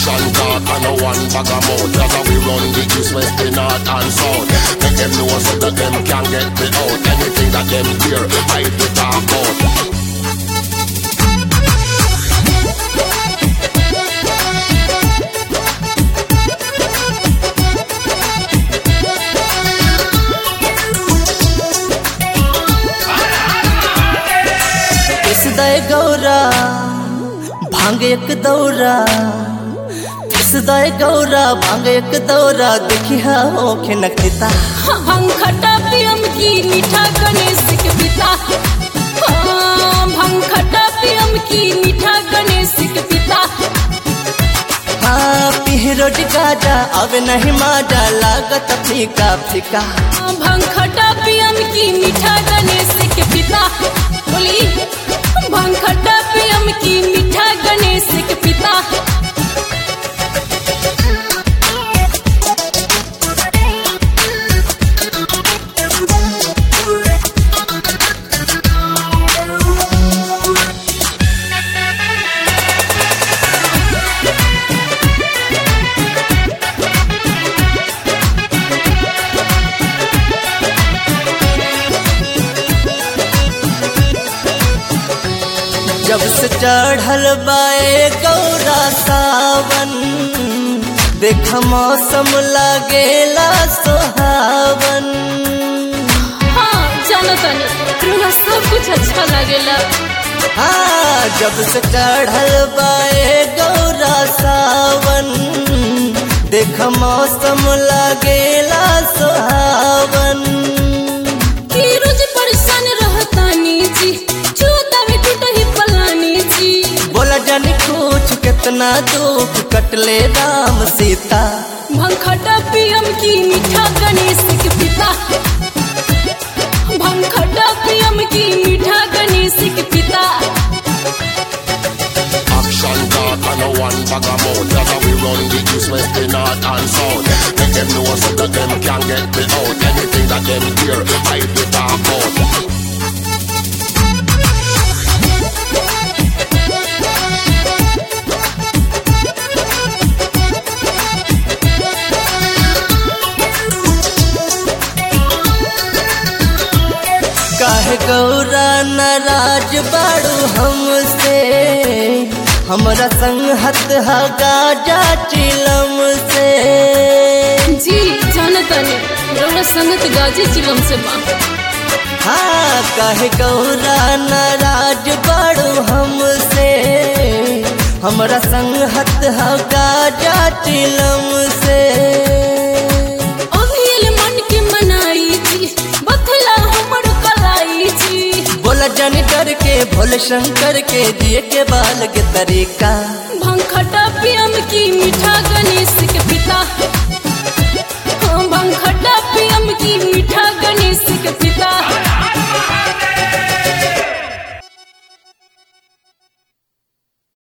Action talk and no one bag of mouth That's how we run the east, west, the north and south Make them know so that them can get me out Anything that them hear, I be talk about पिसदाय Gaura भांग एक दौरा पिसदाय गौरा भांग एक दौरा देखी हा होखे नखता भंग खटा पियम की मीठा गणेश के पिता हाँ, भंग खटा पियम की मीठा गणेश के पिता हाँ पिहरोट गाजा अब नहीं माजा लागत फीका फीका भंग खटा पियम की मीठा गणेश के पिता बोली भंग खटा पियम की मीठा गणेश के पिता जब से चढ़ल बाए गौरा सावन देख मौसम लागेला सोहावन हाँ जानो तनी तुम्हारा सब कुछ अच्छा लगेला हाँ जब से चढ़ल बाए गौरा सावन देख मौसम लागेला सोहावन कि रोज परेशान रहतानी जी चूता में टूटही पलानी जी बोला जानी कुछ कितना दुख कटले राम सीता भंखटा पियम की मीठा गणेश के पिता भंखटा पियम की मीठा गणेश के पिता Action talk and no one bag of mouth That's how we run the east, west, the north and south Make them know so that them can get me out Anything that them hear, I be talk about काहे गौरा नाराज बाड़ू हमसे हमरा संग हत हा गाजा चिलम से जी जानतनी रउरा संगत गाजी चिलम से बा हाँ काहे गौरा नाराज बाड़ू हमसे हमरा संग हत हा गाजा चिलम से अभियल मन के मनाई जी बथला हमर कलाई जी बोला जानी डर के भोले शंकर के दिए के बाल के तरीका भंखटा पियम की मीठा गणेश के पिता हाँ, भंखटा